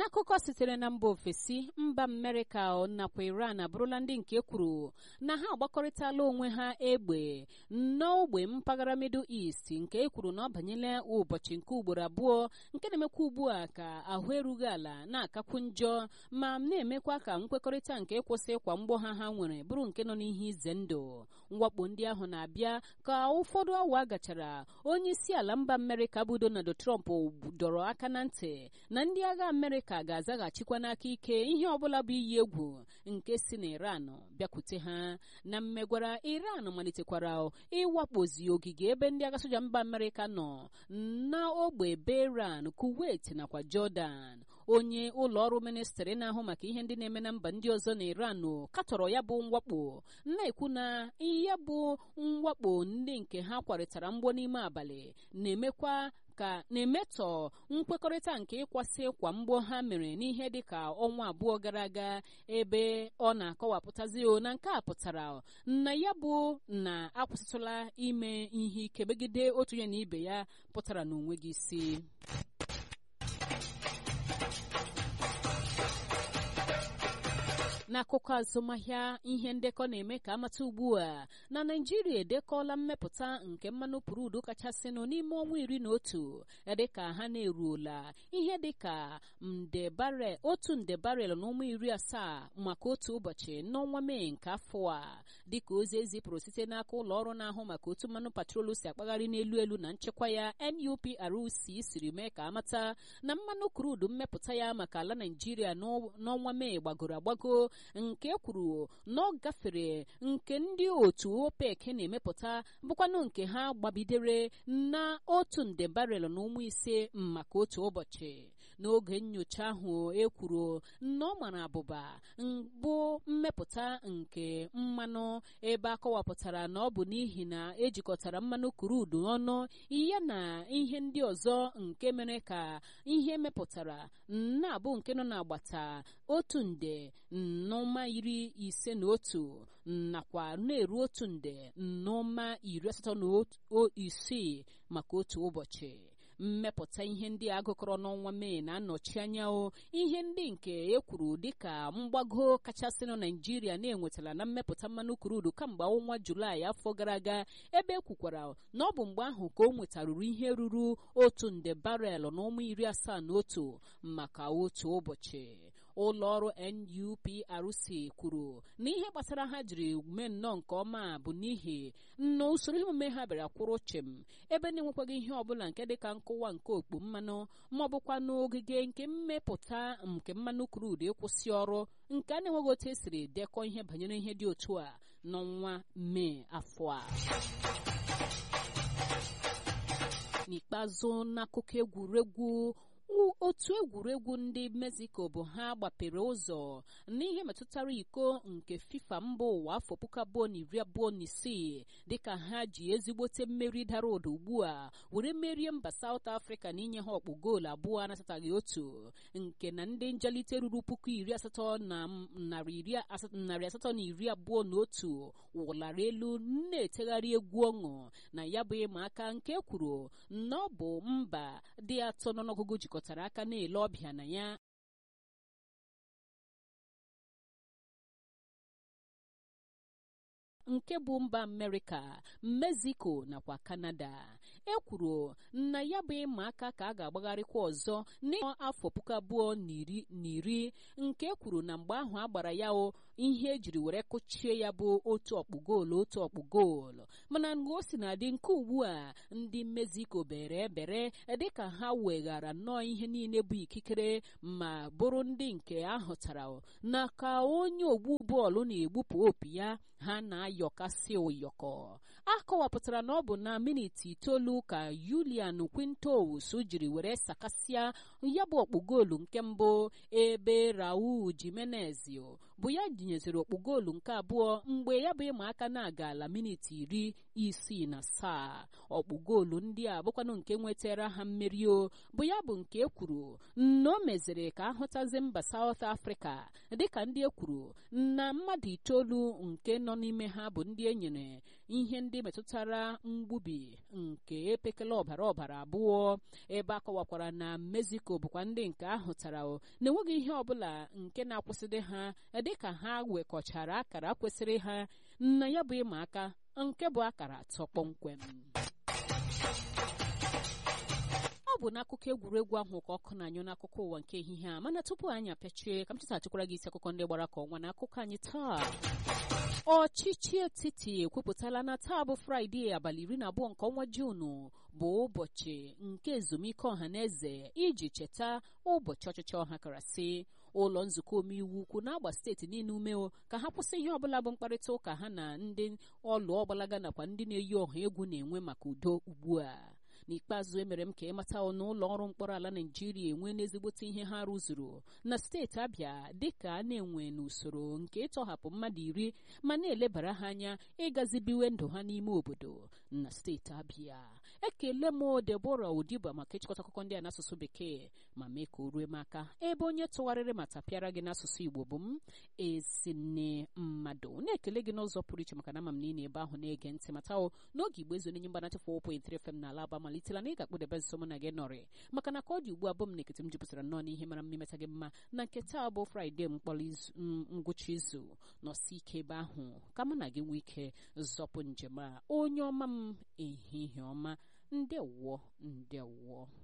n'akụkọ sitere na mba ofesi mba amerịka nakwa iran abụrụla ndị nke kwuru na ha agbakọrịtala onwe ha egbe n'ogbe mpaghara middle east nke e kwuru na ọ banyela ụbọchị nke ugboro abụọ nke na-emekwa ugbu a ka ahụ erughị ala na-akakwu njọ ma na-emekwa ka nkwekọrịta nke ịkwụsị ịkwa mgbọ ha ha nwere bụrụ nke nọ n'ihe ize ndụ mwakpo ndị ahụ na-abịa ka ụfọdụ awa gachara onye isi ala mba amerịka bụ donald trump dọrọ aka na ntị na ndị agha amerịka ga-azaghachikwa n'aka ike ihe ọbụla bụ iyi egwu nke si na iran bịakwute ha na mmegwara iran malitekwara ịwakpozi ogige ebe ndị agha soja mba amerịka nọ na ogbe beran kuwait nakwa jordan onye ụlọ ọrụ ministrị na-ahụ maka ihe ndị na-eme na mba ndị ọzọ na iran katọrọ ya bụ mwakpo na-ekwu na ya bụ mwakpo ndị nke ha kwarịtara mgbọ n'ime abalị na-emekwa ka na-emetọ nkwekọrịta nke ịkwasị kwa mgbọ ha mere n'ihe dịka ọnwa abụọ gara aga ebe ọ na-akọwapụtazi o na nke a pụtara na ya bụ na akwụsịtụla ime ihe ike megide otu ya na ibe ya pụtara n'onwe gị isi n'akụkọ azụmahịa ihe ndekọ na-eme ka amata ugbu a na naijiria edekọla mmepụta nke mmanụ pụrụdu kachasịnụ n'ime ọnwa iri na otu dịka ha na-eruola ihe dịka nde barel otu nde barel na ụmụ iri asaa maka otu ụbọchị n'ọnwa mee nke afọ a dịka ozi ezipụrụ site n'aka ụlọ ọrụ na-ahụ maka otu mmanụ patrolu si akpagharị n'elu elu na nchekwa ya NUPRC siri mee ka amata na mmanụ krudu mmepụta ya maka ala naijiria n'ọnwa mee gbagoro agbago nke kwuru na ọ gafere nke ndị otu OPEC na-emepụta bụkwanụ nke ha gbabidere na otu nde barel na ụmụ ise maka otu ụbọchị n'oge nyocha ahụ e kwuru na ọ mara abụba bụ mmepụta nke mmanụ ebe a kọwapụtara na ọ bụ n'ihi na ejikọtara mmanụ kurudu ọnụ ya na ihe ndị ọzọ nke mere ka ihe mepụtara na-abụ nke nọ n'agbata otu nde n'ụma iri ise na otu nakwa na-eru otu nde n'ụma iri asatọ na isii maka otu ụbọchị mmepụta ihe ndị a gụkọrọ n'ọnwa mee na-anọchi anya ihe ndị nke e kwuru dịka mgbago kachasịnụ naijiria na-enwetara na mmepụta mmanụ kurudu kamgbe ọnwa julaị afọ gara aga ebe e kwukwara na ọ bụ mgbe ahụ ka o nwetaruru ihe ruru otu nde barel na ụmụ iri asaa na otu maka otu ụbọchị ụlọ ọrụ NUPRC kwuru na ihe gbasara ha jiri mee nnọọ nke ọma bụ n'ihi na usoro emume ha bịara kwụrụ chịm ebe na-enwekwaghị ihe ọbụla nke dịka nkụwa nke okpu mmanụ ma ọ bụkwa n'ogige nke mmepụta nke mmanụ krudu ịkwụsị ọrụ nke a na-enweghị otu esiri dekọ ihe banyere ihe dị otu a n'ọnwa mee afọ a n'ikpeazụ n'akụkọ egwuregwu otu egwuregwu ndị mexico bụ ha gbapere ụzọ n'ihe metụtara iko nke fifa mba ụwa afọ puku abụọ na iri abụọ na isii dịka ha ji ezigbote mmeri dara ụda ugbu a were merie mba saut afrịka na inye ha ọkpụ goolu abụọ anasataghị otu nke na ndị njelite ruru puku iri asatọ na narị asatọ na iri abụọ na otu wụlara elu na-etegharị egwu ọṅụ na ya bụ ịma aka nke kwuru na ọ bụ mba dị atọ n'ọnụọgụgụ jikọtara aka na-ele ọbịa na ya nke bụ mba amerịka mexico nakwa kanada e kwuru na ya bụ ịma aka ka a ga-agbagharịkwa ọzọ n'afọ puku abụọ na iri nke e kwuru na mgbe ahụ a gbara ya o ihe ejiri were kụchie ya bụ otu ọkpụ goolu otu ọkpụ goolu mana o si na adị nke ugbu a ndị mexico bere ebere dịka ha weghara nnọọ ihe niile bụ ikikere ma bụrụ ndị nke ahụtara na ka onye ogbu bọọlụ na-egbupụ opi ya ha na-ayọkasị ụyọkọ a kọwapụtara na ọ bụ na miniti itoolu ka Julian Quintos jiri were sakasịa ya bụ ọkpụ goolu nke mbụ ebe Raul Jimenez bụ ya jinyeziri ọkpụ goolu nke abụọ mgbe ya bụ ịma aka na-aga ala miniti iri isii na asaa ọkpụ goolu ndị a bụkwanụ nke nwetara ha mmeri o bụ ya bụ nke e kwuru na o meziri ka ahụtazi mba South Africa dịka ndị e kwuru na mmadụ itoolu nke nọ n'ime ha bụ ndị e nyere ihe ndị metụtara mgbubi nke epekele ọbara ọbara abụọ ebe a kọwakwara na Mexico bụkwa ndị nke ahụtara na-enweghị ihe ọbụla nke na-akwụsịdị ha dịka ha wekọchara akara kwesịrị ha na ya bụ ịma aka nke bụ akara atọ kpọmkwem ọ bụ n'akụkọ egwuregwu ahụ ka ọkụ na-anyụ n'akụkọ ụwa nke ehihie a mana tupu anyị apịachie ka m chetachikwara gị isi akụkọ ndị gbara ka ọnwa n'akụkọ anyị taa ọchịchị etiti ekwupụtala na taa bụ fraịde abalị iri na abụọ nke ọnwa juunu bụ ụbọchị nke ezumike ọha na eze iji cheta ụbọchị ọchịchị ọha karasị ụlọ nzukọ omeiwu ukwu na-agba steeti niile ume ka ha kwụsị ihe ọbụla bụ mkparịta ụka ha na ndị ọlụ ọgbalaga nakwa ndị na-eyi ọha egwu na-enwe maka udo ugbu a n'ikpeazụ emere m ka ịmata na ụlọ ọrụ mkpọrọ ala naijiria enwe n'ezigbote ihe ha rụzuru na steeti abịa dịka a na-enwe n'usoro nke ịtọhapụ mmadụ iri ma na-elebara ha anya ịgazibiwe ndụ ha n'ime obodo na steeti abịa ekele m debora odiba maka ịchịkọta akụkọ ndị a n'asụsụ bekee ma mee ka o rue m aka ebe onye tụgharịrị ma tapịara gị n'asụsụ igbo bụ m ezinne mmadụ na-ekele gị n'ụzọ pụrụ iche maka na ama m na ị na-ebe ahụ na-ege ntị mata o n'oge igbo ezu onye mgbanacha 4.3 FM na ala aba malitela na ị ga-akpụdebe nso mụ na gị nọrị maka na ka ọ dị ugbu a bụ m na ekete m jupụtara nnọọ n'ihe mara mma imeta gị mma na nke taa bụ fraịde mkpọrọ ngwụcha izu nọsi ike ebe ahụ ka mụ na gị nwee ike zọpụ njem a onye ọma m ehihie ọma ndewọ ndewọ